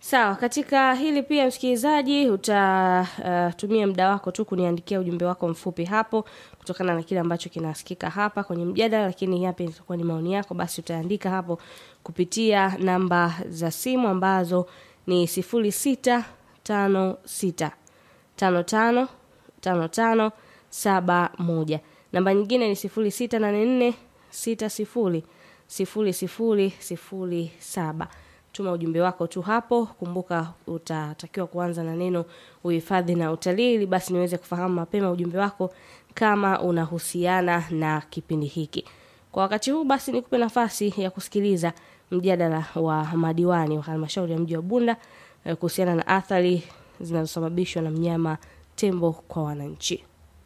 Sawa, katika hili pia msikilizaji, utatumia uh, muda wako tu kuniandikia ujumbe wako mfupi hapo kutokana na kile ambacho kinasikika hapa kwenye mjadala, lakini yapi itakuwa ni maoni yako, basi utaandika hapo kupitia namba za simu ambazo ni sifuri sita tano sita tano tano tano tano saba moja. Namba nyingine ni sifuri sita nane nne sita sifuri sifuri sifuri sifuri saba tuma ujumbe wako tu hapo kumbuka utatakiwa kuanza na neno uhifadhi na utalii ili basi niweze kufahamu mapema ujumbe wako kama unahusiana na kipindi hiki kwa wakati huu basi nikupe nafasi ya kusikiliza mjadala wa madiwani wa halmashauri ya mji wa bunda eh, kuhusiana na athari zinazosababishwa na mnyama tembo kwa wananchi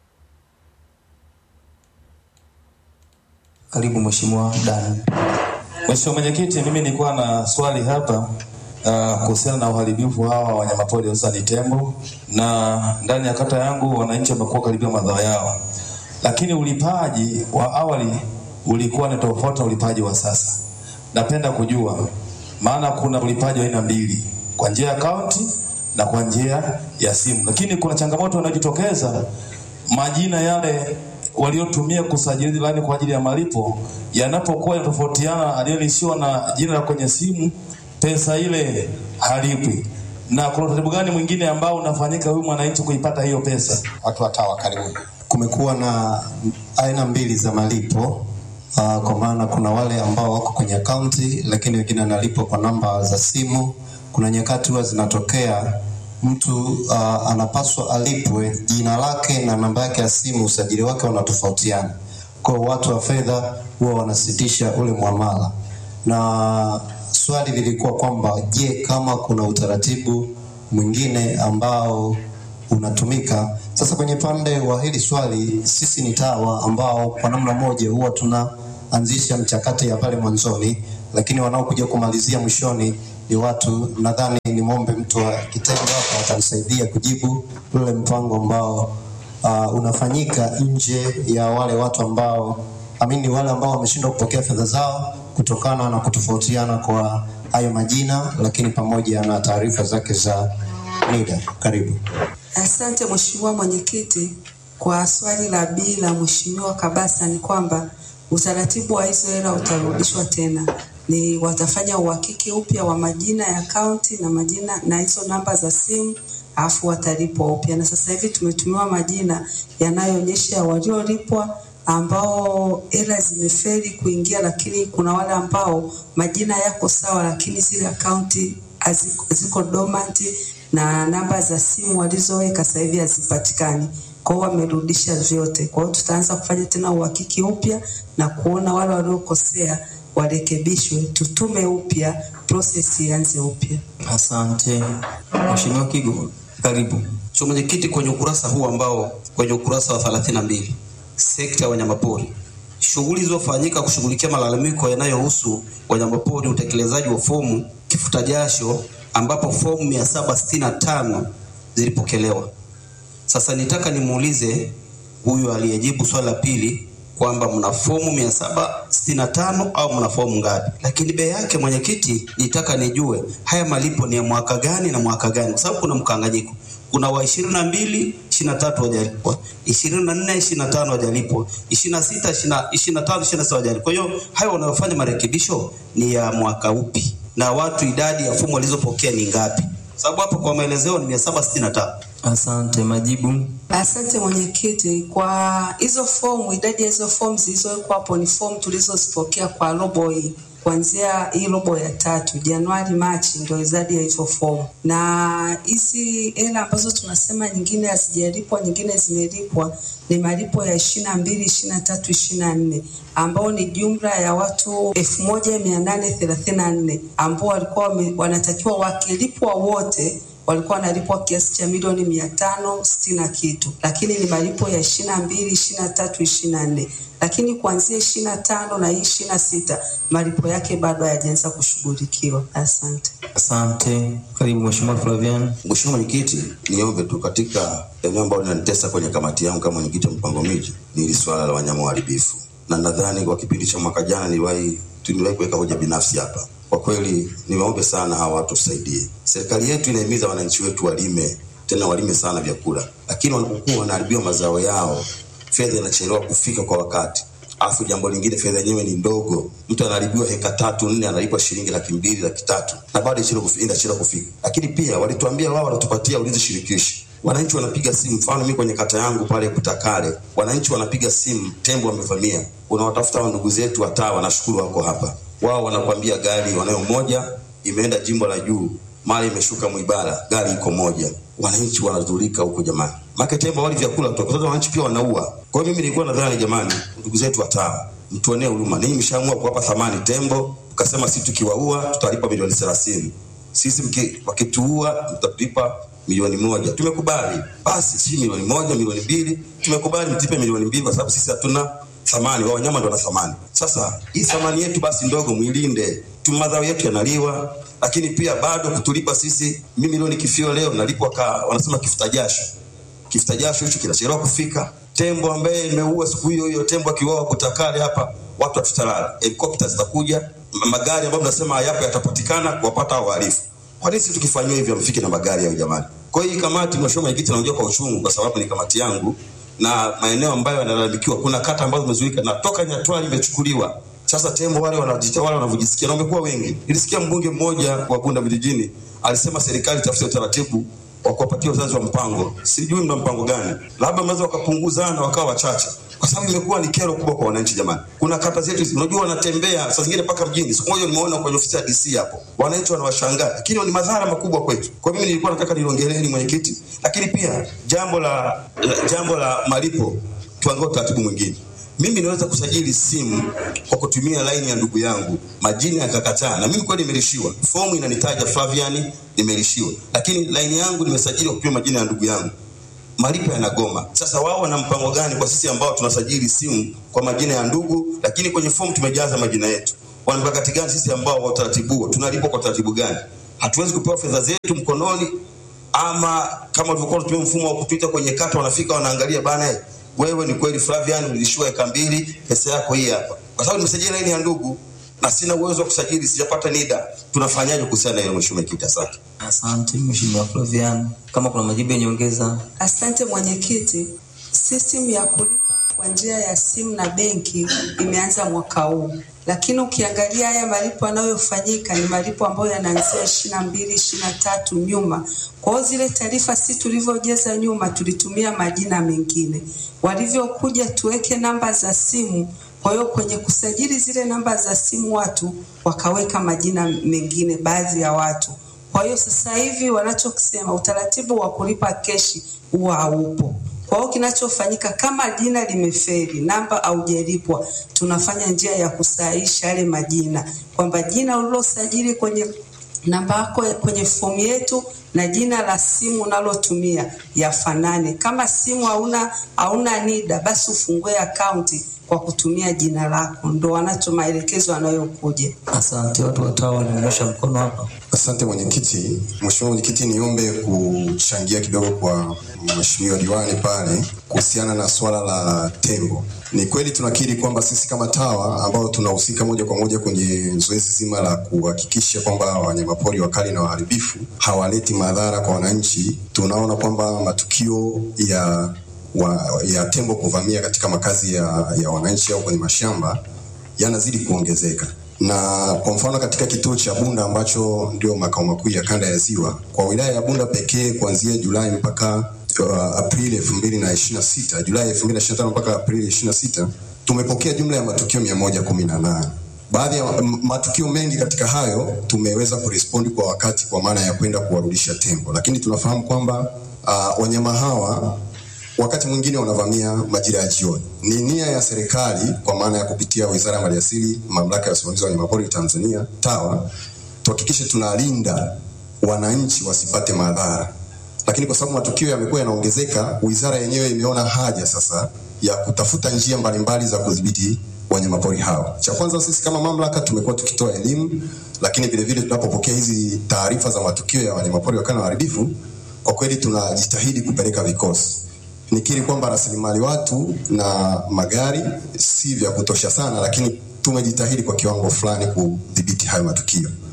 Karibu Mheshimiwa Dan. Mheshimiwa Mwenyekiti, mimi nilikuwa na swali hapa uh, kuhusiana na uharibifu hawa wa wanyamapori hususani tembo, na ndani ya kata yangu wananchi wamekuwa karibia madhara yao, lakini ulipaji wa awali ulikuwa ni tofauti na ulipaji wa sasa. Napenda kujua, maana kuna ulipaji wa aina mbili, kwa njia ya kaunti na kwa njia ya simu, lakini kuna changamoto inayojitokeza majina yale waliotumia kusajili lani kwa ajili ya malipo yanapokuwa yanatofautiana, aliyelishiwa na jina la kwenye simu, pesa ile halipwi. Na kuna utaratibu gani mwingine ambao unafanyika huyu mwananchi kuipata hiyo pesa? Watu watawa karibu. kumekuwa na aina mbili za malipo uh, kwa maana kuna wale ambao wako kwenye akaunti lakini wengine wanalipwa kwa namba za simu. Kuna nyakati huwa zinatokea mtu uh, anapaswa alipwe jina lake na namba yake ya simu, usajili wake wanatofautiana. Kwa hiyo watu wa fedha huwa wanasitisha ule mwamala, na swali lilikuwa kwamba je, kama kuna utaratibu mwingine ambao unatumika. Sasa kwenye pande wa hili swali, sisi ni TAWA ambao kwa namna moja huwa tunaanzisha mchakato ya pale mwanzoni, lakini wanaokuja kumalizia mwishoni ni watu. Nadhani nimwombe mtu wa kitengo hapa atanisaidia kujibu ule mpango ambao uh, unafanyika nje ya wale watu ambao amini, wale ambao wameshindwa kupokea fedha zao kutokana na kutofautiana kwa hayo majina, lakini pamoja na taarifa zake za NIDA. Karibu. Asante Mheshimiwa Mwenyekiti. Kwa swali la B la Mheshimiwa Kabasa ni kwamba utaratibu wa hizo hela utarudishwa tena, ni watafanya uhakiki upya wa majina ya akaunti na majina na hizo namba za simu, alafu watalipwa upya. Na sasa hivi tumetumiwa majina yanayoonyesha waliolipwa ambao hela zimefeli kuingia, lakini kuna wale ambao majina yako sawa, lakini zile akaunti haziko- ziko dormant na namba za simu walizoweka sasa hivi hazipatikani. Kwa hiyo wamerudisha vyote. Kwa hiyo tutaanza kufanya tena uhakiki upya na kuona wale waliokosea warekebishwe, tutume upya, process ianze upya. Asante. Mheshimiwa Kigo, karibu. Mheshimiwa Mwenyekiti, kwenye ukurasa huu ambao kwenye ukurasa wa 32 sekta ya wanyamapori, shughuli zilizofanyika kushughulikia malalamiko yanayohusu wanyamapori, utekelezaji wa fomu kifuta jasho, ambapo fomu 765 zilipokelewa. Sasa nitaka nimuulize huyu aliyejibu swali la pili kwamba mna fomu 765 au mna fomu ngapi? Lakini bei yake mwenyekiti, nitaka nijue haya malipo ni ya mwaka gani na mwaka gani, kwa sababu kuna mkanganyiko. Kuna wa ishirini na mbili ishirini na tatu hawajalipwa, ishirini na nne ishirini na tano hawajalipwa, ishirini na sita ishirini na tano ishirini na saba hawajalipwa. Kwa hiyo hayo wanayofanya marekebisho ni ya mwaka upi, na watu idadi ya fomu walizopokea ni ngapi? Sababu hapo kwa maelezeo ni mia saba sitini na tano. Asante. Majibu. Asante mwenyekiti. Kwa hizo fomu, idadi ya hizo fomu zilizowekwa hapo ni fomu tulizozipokea kwa robo hii kuanzia hii robo ya tatu Januari Machi, ndio idadi ya hizo fomu, na hizi hela ambazo tunasema nyingine hazijalipwa, nyingine zimelipwa ni malipo ya ishirini na mbili ishirini na tatu ishirini na nne ambao ni jumla ya watu elfu moja mia nane thelathini na nne ambao walikuwa wame- wanatakiwa wakilipwa wote walikuwa wanalipwa kiasi cha milioni mia tano sitini na kitu, lakini ni malipo ya ishirini na mbili ishirini na tatu ishirini na nne lakini kuanzia ishirini na tano na hii ishirini na sita malipo yake bado hayajaanza kushughulikiwa. Asante. Asante. Karibu Mheshimiwa Flavian. Mheshimiwa Mwenyekiti, niombe tu katika eneo ambalo linanitesa kwenye kamati yangu kama mwenyekiti wa mpango miji ni hili swala la wanyama waharibifu, na nadhani kwa kipindi cha mwaka jana niliwahi tuliwahi kuweka hoja binafsi hapa kwa kweli niwaombe sana hawa watu tusaidie. Serikali yetu inahimiza wananchi wetu walime, tena walime sana vyakula, lakini wanapokuwa wanaharibiwa mazao yao, fedha inachelewa kufika kwa wakati. Alafu jambo lingine, fedha yenyewe ni ndogo. Mtu anaharibiwa heka tatu nne, analipwa shilingi laki mbili laki tatu na bado inachelewa kufi- inachelewa kufika. Lakini pia walituambia wao wanatupatia ulinzi shirikishi wananchi wanapiga simu. Mfano mimi kwenye kata yangu pale Kutakale, wananchi wanapiga simu, tembo wamevamia. Unawatafuta hao ndugu zetu watawa, nashukuru wako hapa. Wao wanakwambia gari wanayo moja imeenda jimbo la juu, mara imeshuka Mwibara, gari iko moja. Wananchi wanadhulika huko jamani, make tembo wali vyakula kutoka sasa, wananchi pia wanaua. Kwa hiyo mimi nilikuwa nadhani jamani, ndugu zetu watawa, mtuonee huruma. Ninyi mshaamua kuwapa thamani tembo, ukasema si tukiwaua tutalipa milioni thelathini sisi mki- wakituua mtatulipa milioni moja. Tumekubali basi, si milioni moja, milioni mbili, tumekubali mtipe milioni mbili kwa sababu sisi hatuna thamani, wao wanyama ndio wana thamani. Sasa hii thamani yetu basi ndogo mwilinde tu, madhao yetu yanaliwa, lakini pia bado kutulipa sisi. Mimi leo nikifio leo nalipwa ka, wanasema kifuta jasho kifuta jasho hicho kinachelewa kufika. Tembo ambaye imeua siku hiyo hiyo, tembo akiuawa Kutakale hapa, watu hatutalala, helikopta zitakuja, ma- magari ambayo mnasema hayapo yatapatikana kuwapata hao wahalifu. Kwa nini sisi tukifanyiwa hivyo mfike na magari hayo jamani? Kwa hiyo hii kamati, mheshimiwa mwenyekiti, naongea kwa uchungu kwa sababu ni kamati yangu na maeneo ambayo yanalalamikiwa, kuna kata ambazo zimezuika na toka Nyatwali imechukuliwa. Sasa tembo wale wanajita wale wanavyojisikia na wamekuwa wengi. Nilisikia mbunge mmoja wa Bunda vijijini alisema serikali itafute utaratibu wa kuwapatia wazazi wa mpango. Sijui mna mpango gani, labda mnaweza wakapunguzana wakawa wachache, kwa sababu imekuwa ni kero kubwa kwa wananchi jamani. Kuna kata zetu, hizi, unajua wanatembea saa zingine mpaka mjini. Siku moja nimeona kwenye ofisi ya DC hapo, wananchi wanawashangaa, lakini ni madhara makubwa kwetu. Kwa mimi nilikuwa nataka niliongeleni mwenyekiti, lakini pia jambo la, la jambo la malipo, tuangalie utaratibu mwingine mimi naweza kusajili simu kwa kutumia laini ya ndugu yangu, majina yakakataa, na mimi kweli nimelishiwa. Fomu inanitaja Flavian, nimelishiwa, lakini laini yangu nimesajili kwa kutumia majina ya ndugu yangu, malipo yanagoma. Sasa wao wana mpango gani kwa sisi ambao tunasajili simu kwa majina ya ndugu, lakini kwenye fomu tumejaza majina yetu? Wana mkakati gani sisi ambao wa utaratibu huo tunalipwa kwa utaratibu gani? Hatuwezi kupewa fedha zetu mkononi ama kama ulivyokuwa unatumia mfumo wa kupita kwenye kata, wanafika wanaangalia bana, eh, wewe ni kweli Flavian ulishiwa eka mbili, pesa yako hii hapa, kwa sababu nimesajili laini ya ndugu na sina uwezo wa kusajili, sijapata NIDA. Tunafanyaje kuhusiana na hilo, mheshimiwa mwenyekiti? Asante. Asante Mheshimiwa Flavian, kama kuna majibu ya nyongeza. Asante mwenyekiti. System ya kulipa kwa njia ya simu na benki imeanza mwaka huu, lakini ukiangalia haya malipo yanayofanyika ni malipo ambayo yanaanzia ishirini na mbili ishirini na tatu nyuma. Kwa hiyo zile taarifa si tulivyojaza nyuma, tulitumia majina mengine, walivyokuja tuweke namba za simu. Kwa hiyo kwenye kusajili zile namba za simu watu wakaweka majina mengine, baadhi ya watu kwa hiyo sasa hivi wanachokisema utaratibu wa kulipa keshi huwa haupo. Kwa hiyo kinachofanyika kama jina limeferi, namba haujalipwa, tunafanya njia ya kusahihisha yale majina, kwamba jina ulilosajili kwenye namba yako kwenye fomu yetu na jina la simu unalotumia yafanane. Kama simu hauna hauna NIDA, basi ufungue akaunti kwa kutumia jina lako, ndo wanacho maelekezo yanayokuja. Asante, watu watawa walionyosha mkono hapa. Asante mwenyekiti. Mheshimiwa mwenyekiti, niombe kuchangia kidogo kwa mheshimiwa diwani pale kuhusiana na swala la tembo. Ni kweli tunakiri kwamba sisi kama TAWA ambao tunahusika moja kwa moja kwenye zoezi zima la kuhakikisha kwamba wanyamapori wakali na waharibifu hawaleti madhara kwa wananchi, tunaona kwamba matukio ya wa, ya tembo kuvamia katika makazi ya, ya wananchi au kwenye mashamba yanazidi kuongezeka na kwa mfano katika kituo cha Bunda ambacho ndio makao makuu ya kanda ya Ziwa, kwa wilaya ya Bunda pekee kuanzia Julai mpaka uh, Aprili 2026, Julai 2025 mpaka Aprili 26 tumepokea jumla ya matukio 118. Baadhi ya m- matukio mengi katika hayo tumeweza kurespondi kwa wakati, kwa maana ya kwenda kuwarudisha tembo, lakini tunafahamu kwamba uh, wanyama hawa wakati mwingine wanavamia majira ya jioni. Ni nia ya serikali kwa maana ya kupitia Wizara ya Maliasili, Mamlaka ya Usimamizi wa Wanyamapori Tanzania, TAWA, tuhakikishe tunalinda wananchi wasipate madhara, lakini kwa sababu matukio yamekuwa yanaongezeka, wizara yenyewe imeona haja sasa ya kutafuta njia mbalimbali za kudhibiti wanyamapori hao. Cha kwanza, sisi kama mamlaka tumekuwa tukitoa elimu, lakini vile vile tunapopokea hizi taarifa za matukio ya wanyamapori wakali na waharibifu, kwa kweli tunajitahidi kupeleka vikosi nikiri kwamba rasilimali watu na magari si vya kutosha sana, lakini tumejitahidi kwa kiwango fulani kudhibiti hayo matukio.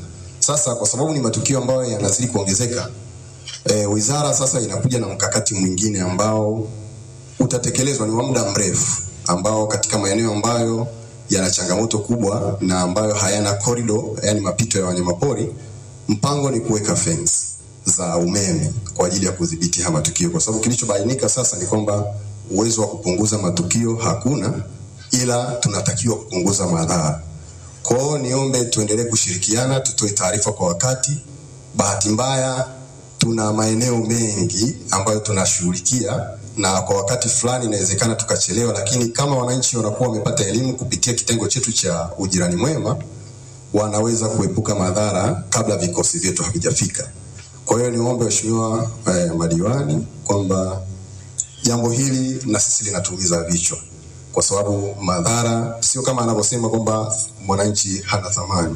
Sasa kwa sababu ni matukio ambayo yanazidi kuongezeka, e, wizara sasa inakuja na mkakati mwingine ambao utatekelezwa ni wa muda mrefu, ambao katika maeneo ambayo yana changamoto kubwa na ambayo hayana korido, yani mapito ya wanyamapori, mpango ni kuweka fence za umeme kwa ajili ya kudhibiti haya matukio, kwa sababu kilichobainika sasa ni kwamba uwezo wa kupunguza matukio hakuna, ila tunatakiwa kupunguza madhara. Kwa hiyo niombe tuendelee kushirikiana, tutoe taarifa kwa wakati. Bahati mbaya tuna maeneo mengi ambayo tunashughulikia na kwa wakati fulani inawezekana tukachelewa, lakini kama wananchi wanakuwa wamepata elimu kupitia kitengo chetu cha ujirani mwema, wanaweza kuepuka madhara kabla vikosi vyetu havijafika. Kwa hiyo niombe waheshimiwa eh, madiwani kwamba jambo hili na sisi linatuumiza vichwa, kwa sababu madhara sio kama anavyosema kwamba mwananchi hana thamani.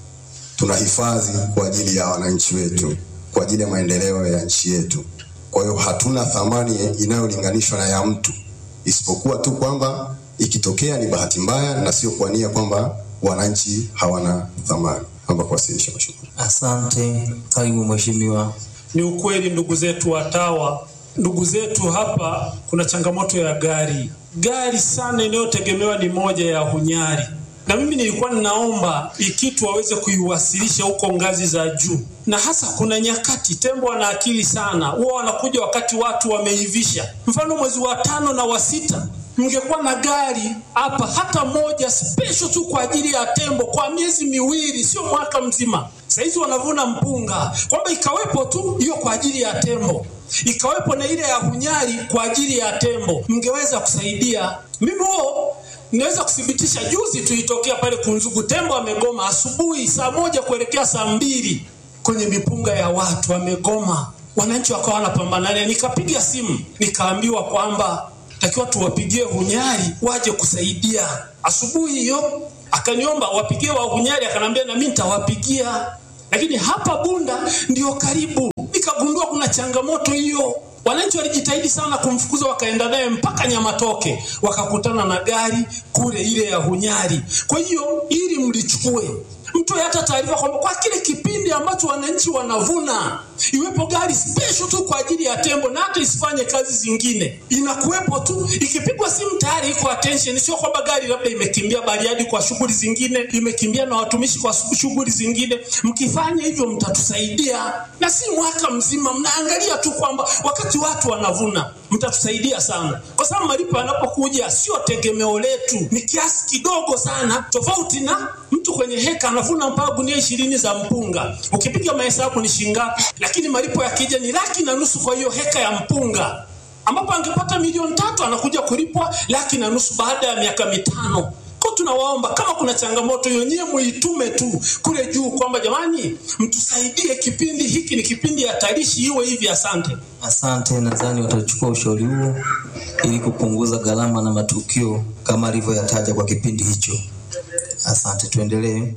Tunahifadhi kwa ajili ya wananchi wetu, kwa ajili ya maendeleo ya nchi yetu. Kwa hiyo hatuna thamani inayolinganishwa na ya mtu, isipokuwa tu kwamba ikitokea ni bahati mbaya na sio kwa nia kwamba wananchi hawana thamani. Naomba kuwasilisha mheshimiwa. Asante. Karibu mheshimiwa. Ni ukweli ndugu zetu watawa, ndugu zetu hapa, kuna changamoto ya gari. Gari sana inayotegemewa ni moja ya Hunyari, na mimi nilikuwa ninaomba ikitu waweze kuiwasilisha huko ngazi za juu, na hasa kuna nyakati tembo wana akili sana, huwa wanakuja wakati watu wameivisha. Mfano mwezi wa tano na wa sita mngekuwa na gari hapa hata moja special tu kwa ajili ya tembo kwa miezi miwili, sio mwaka mzima. Saizi wanavuna mpunga, kwamba ikawepo tu hiyo kwa ajili ya tembo, ikawepo na ile ya Hunyari kwa ajili ya tembo, mngeweza kusaidia. Mimi huo naweza kuthibitisha, juzi tuitokea pale Kunzugu, tembo amegoma asubuhi saa moja kuelekea saa mbili kwenye mipunga ya watu amegoma, wananchi wakawa wanapambana naye. Nikapiga simu nikaambiwa kwamba takiwa tuwapigie Hunyari waje kusaidia. Asubuhi hiyo akaniomba wapigie wa Hunyari, akanambia na mimi nitawapigia, lakini hapa Bunda ndio karibu. Nikagundua kuna changamoto hiyo. Wananchi walijitahidi sana kumfukuza, wakaenda naye mpaka Nyamatoke, wakakutana na gari kule ile ya Hunyari. Kwa hiyo ili mlichukue mtoe hata taarifa kwamba kwa kile kipindi ambacho wananchi wanavuna iwepo gari special tu kwa ajili ya tembo, na hata isifanye kazi zingine, inakuwepo tu. Ikipigwa simu tayari iko attention, sio kwamba gari labda imekimbia Bariadi kwa shughuli zingine, imekimbia na watumishi kwa shughuli zingine. Mkifanya hivyo, mtatusaidia na si mwaka mzima, mnaangalia tu kwamba wakati watu wanavuna, mtatusaidia sana, kwa sababu malipo yanapokuja sio tegemeo letu, ni kiasi kidogo sana, tofauti na mtu kwenye heka anavuna mpaka gunia ishirini za mpunga, ukipiga mahesabu ni shingapi? Lakini malipo yakija ni laki na nusu kwa hiyo heka ya mpunga, ambapo angepata milioni tatu anakuja kulipwa laki na nusu baada ya miaka mitano. Kwa tunawaomba kama kuna changamoto hiyo, nyie muitume tu kule juu kwamba jamani, mtusaidie, kipindi hiki ni kipindi hatarishi, iwe hivi. Asante. Asante, nadhani watachukua ushauri huo ili kupunguza gharama na matukio kama alivyoyataja kwa kipindi hicho. Asante, tuendelee.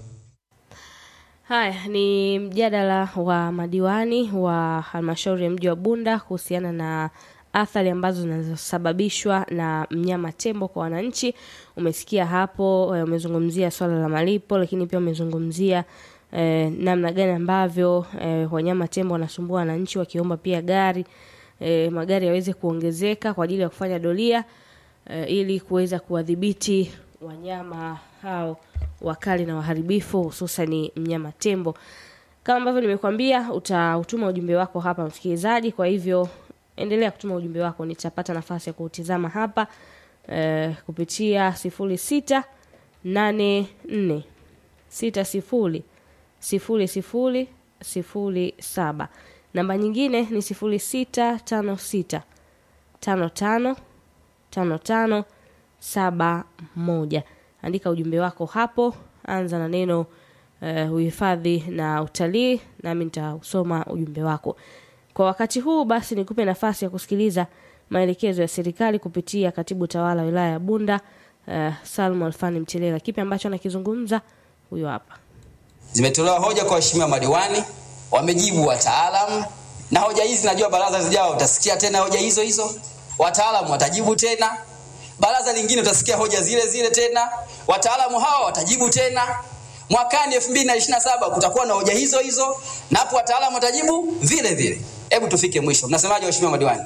Haya ni mjadala wa madiwani wa halmashauri ya mji wa Bunda kuhusiana na athari ambazo zinazosababishwa na mnyama tembo kwa wananchi. Umesikia hapo, eh, umezungumzia swala la malipo, lakini pia umezungumzia eh, namna gani ambavyo eh, wanyama tembo wanasumbua wananchi, wakiomba pia gari eh, magari yaweze kuongezeka kwa ajili ya kufanya doria eh, ili kuweza kuwadhibiti wanyama hao wakali na waharibifu hususan mnyama tembo. Kama ambavyo nimekuambia, utautuma ujumbe wako hapa msikilizaji. Kwa hivyo endelea kutuma ujumbe wako, nitapata nafasi ya kuutizama hapa eh, kupitia sifuri sita nane nne sita sifuri sifuri sifuri sifuri saba. Namba nyingine ni sifuri sita tano sita tano tano tano tano saba moja. Andika ujumbe wako hapo, anza na neno eh, uhifadhi na utalii, nami nitausoma ujumbe wako. Kwa wakati huu basi, nikupe nafasi ya kusikiliza maelekezo ya serikali kupitia katibu tawala wa wilaya ya Bunda eh, Salmo Alfani Mchelela. Kipi ambacho anakizungumza huyo hapa. Zimetolewa hoja kwa waheshimiwa madiwani, wamejibu wataalamu, na hoja hizi najua baraza zijao utasikia tena hoja hizo hizo, wataalamu watajibu tena, baraza lingine utasikia hoja zile zile tena, wataalamu hawa watajibu tena, mwakani elfu mbili na ishirini na saba kutakuwa na hoja hizo hizo na hapo wataalamu watajibu vile vile hebu tufike mwisho mnasemaje waheshimiwa madiwani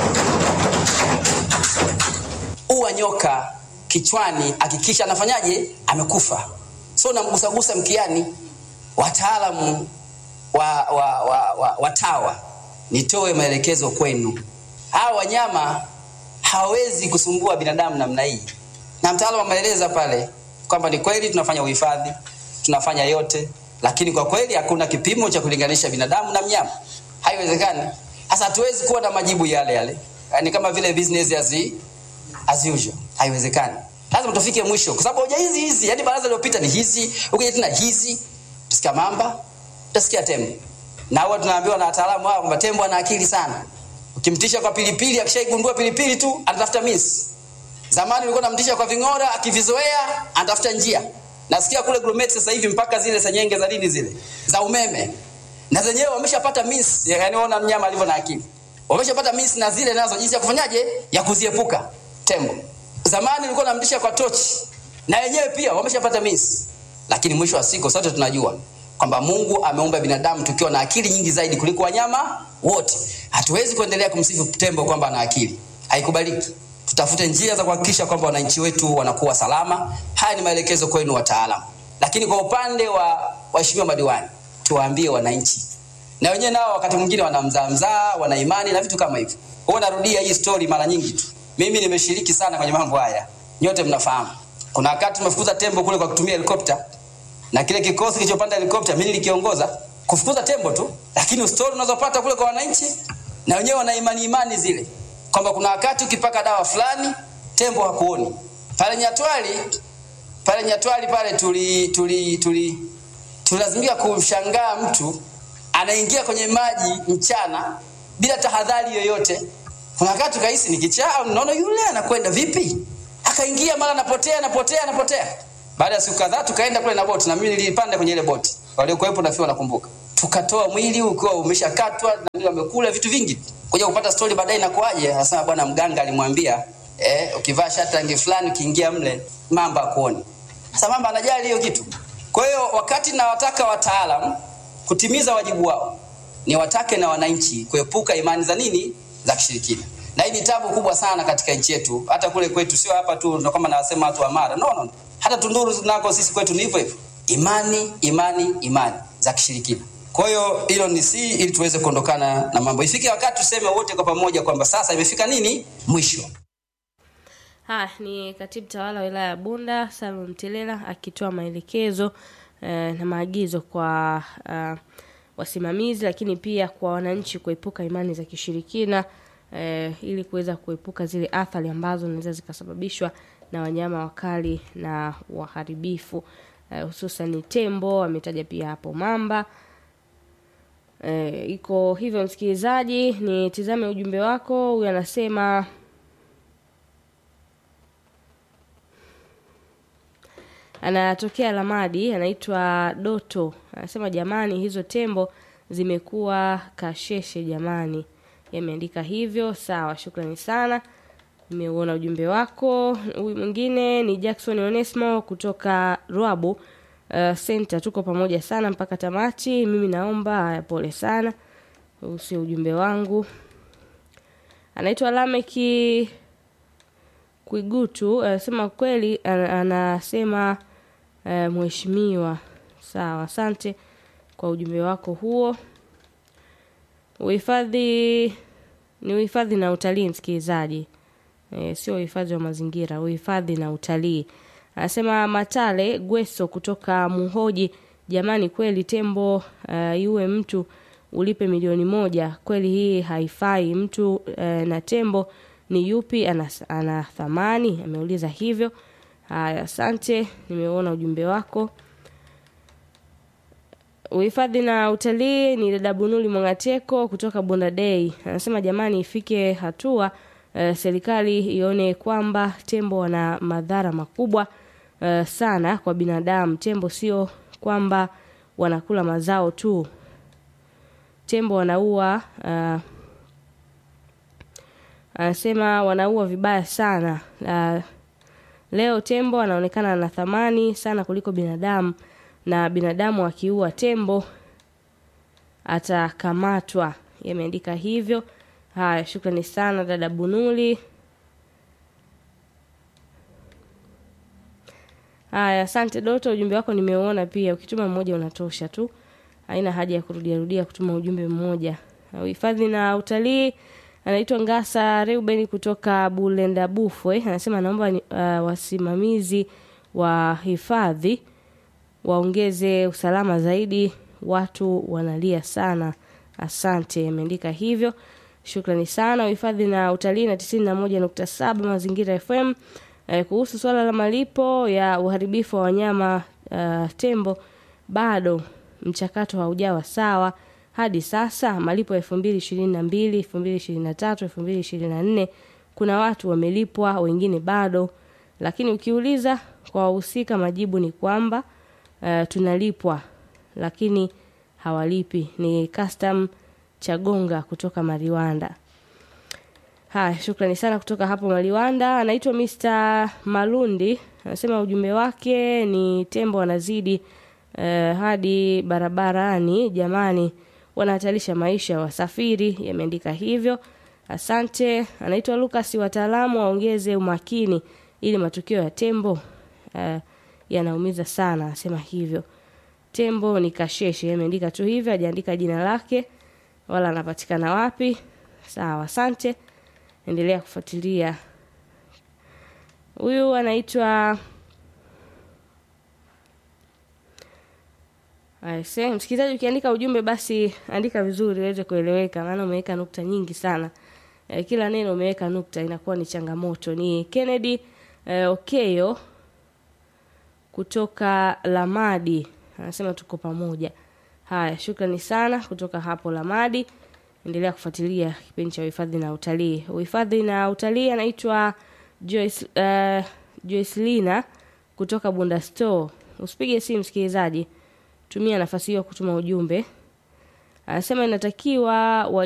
uwa nyoka kichwani hakikisha anafanyaje amekufa so namgusagusa mkiani wataalamu wa, wa, wa, wa, wa tawa nitoe maelekezo kwenu hawa wanyama hawawezi kusumbua binadamu namna hii na mtaalamu ameeleza pale kwamba ni kweli tunafanya uhifadhi tunafanya yote lakini kwa kweli hakuna kipimo cha kulinganisha binadamu na mnyama haiwezekani sasa hatuwezi kuwa na majibu yale yale yani kama vile business as, as usual haiwezekani lazima tufike mwisho kwa sababu hoja hizi hizi yani baraza lililopita ni hizi ukija tena hizi utasikia mamba utasikia tembo na huwa tunaambiwa na wataalamu hao kwamba tembo ana akili sana ukimtisha kwa pilipili akishaigundua pilipili tu anatafuta miss zamani ulikuwa namtisha kwa ving'ora akivizoea anatafuta njia nasikia kule grumeti sasa hivi mpaka zile senyenge za dini zile za umeme na zenyewe wameshapata miss yani ona mnyama alivyo na akili wameshapata miss na zile nazo jinsi ya kufanyaje ya kuziepuka tembo zamani ulikuwa namtisha kwa tochi na wenyewe pia wameshapata miss lakini mwisho wa siku sote tunajua kwamba mungu ameumba binadamu tukiwa na akili nyingi zaidi kuliko wanyama wote hatuwezi kuendelea kumsifu tembo kwamba ana akili haikubaliki tutafute njia za kuhakikisha kwamba wananchi wetu wanakuwa salama haya ni maelekezo kwenu wataalamu lakini kwa upande wa waheshimiwa madiwani tuwaambie wananchi na wenyewe nao wakati mwingine wanamzaamzaa wana imani na vitu kama hivyo huwa narudia hii story mara nyingi tu mimi nimeshiriki sana kwenye mambo haya nyote mnafahamu kuna wakati tumefukuza tembo kule kwa kutumia helikopta na kile kikosi kilichopanda helikopta mimi nilikiongoza kufukuza tembo tu lakini story unazopata kule kwa wananchi na wenyewe wana imani imani zile kwamba kuna wakati ukipaka dawa fulani tembo hakuoni pale nyatwali pale nyatwali pale tuli tuli tuli tulazimika kumshangaa mtu anaingia kwenye maji mchana bila tahadhari yoyote kuna wakati ukahisi ni kichaa au naona yule anakwenda vipi akaingia mara anapotea anapotea anapotea baada ya siku kadhaa tukaenda kule na boti na mimi nilipanda kwenye ile boti waliokuwepo nafikiri wanakumbuka tukatoa mwili ukiwa umeshakatwa na wamekula vitu vingi kuja kupata stori baadaye inakuaje anasema bwana mganga alimwambia eh, ukivaa shati rangi fulani ukiingia mle mamba akuoni sasa mamba anajali hiyo kitu kwa hiyo wakati nawataka wataalam kutimiza wajibu wao ni watake na wananchi kuepuka imani za nini za kishirikina na hii ni tabu kubwa sana katika nchi yetu hata kule kwetu sio hapa tu ndo kama nawasema watu wa mara no, no. hata tunduru nako sisi kwetu ni hivyo hivyo imani imani imani za kishirikina kwa hiyo hilo ni si ili tuweze kuondokana na mambo ifike wakati tuseme wote kwa pamoja kwamba sasa imefika nini mwisho haya ni katibu tawala wa wilaya ya bunda salum mtelela akitoa maelekezo eh, na maagizo kwa uh, wasimamizi lakini pia kwa wananchi kuepuka imani za kishirikina eh, ili kuweza kuepuka zile athari ambazo zinaweza zikasababishwa na wanyama wakali na waharibifu eh, hususan tembo ametaja pia hapo mamba E, iko hivyo msikilizaji nitizame ujumbe wako huyu anasema anatokea lamadi anaitwa doto anasema jamani hizo tembo zimekuwa kasheshe jamani yameandika hivyo sawa shukrani sana nimeuona ujumbe wako huyu mwingine ni jackson onesmo kutoka rwabu uh, center tuko pamoja sana mpaka tamati mimi naomba haya pole sana huu sio ujumbe wangu anaitwa lameki kwigutu anasema kweli ana- anasema uh, mheshimiwa sawa asante kwa ujumbe wako huo uhifadhi ni uhifadhi na utalii msikilizaji e, sio uhifadhi wa mazingira uhifadhi na utalii anasema matale gweso kutoka muhoji jamani kweli tembo uh, iwe mtu ulipe milioni moja kweli hii haifai mtu uh, na tembo ni yupi ana, ana thamani ameuliza hivyo haya asante nimeona ujumbe wako uhifadhi na utalii ni dada bunuli mwangateko kutoka bonda dei anasema jamani ifike hatua uh, serikali ione kwamba tembo wana madhara makubwa uh, sana kwa binadamu tembo sio kwamba wanakula mazao tu tembo wanaua uh, anasema wanaua vibaya sana uh, leo tembo anaonekana na thamani sana kuliko binadamu na binadamu akiua tembo atakamatwa. Yameandika hivyo. Haya, shukrani sana dada Bunuli. Haya, asante Doto, ujumbe wako nimeuona pia. Ukituma mmoja unatosha tu, haina haja ya kurudia rudia kutuma ujumbe mmoja. Uhifadhi na utalii, anaitwa Ngasa Reuben kutoka Bulenda Bufwe, anasema naomba uh, wasimamizi wa hifadhi waongeze usalama zaidi, watu wanalia sana. Asante, ameandika hivyo. Shukrani sana. Uhifadhi na utalii na tisini na moja nukta saba Mazingira FM eh, kuhusu swala la malipo ya uharibifu wa wanyama uh, tembo, bado mchakato haujawa sawa hadi sasa. Malipo ya elfu mbili ishirini na mbili elfu mbili ishirini na tatu elfu mbili ishirini na nne kuna watu wamelipwa, wengine bado, lakini ukiuliza kwa wahusika majibu ni kwamba uh, tunalipwa lakini hawalipi. Ni custom Chagonga kutoka Mariwanda. Haya, shukrani sana kutoka hapo Maliwanda. Anaitwa Mr. Malundi, anasema ujumbe wake ni tembo wanazidi eh, hadi barabarani. Jamani, wanahatarisha maisha ya wasafiri. Yameandika hivyo. Asante. Anaitwa Lucas, wataalamu waongeze umakini ili matukio ya tembo eh, yanaumiza sana, anasema hivyo. Tembo ni kasheshe, ameandika tu hivyo, hajaandika jina lake wala anapatikana wapi. Sawa, asante endelea kufuatilia. Huyu anaitwa Aise, msikilizaji, ukiandika ujumbe basi andika vizuri uweze kueleweka, maana umeweka nukta nyingi sana. E, kila neno umeweka nukta inakuwa ni changamoto. Ni Kennedy e, Okeyo kutoka Lamadi anasema tuko pamoja. Haya, shukrani sana kutoka hapo Lamadi endelea kufuatilia kipindi cha uhifadhi na utalii. Uhifadhi na utalii anaitwa Joyce, uh, Joycelina kutoka Bunda Store. Usipige simu msikilizaji, tumia nafasi hiyo kutuma ujumbe. Anasema inatakiwa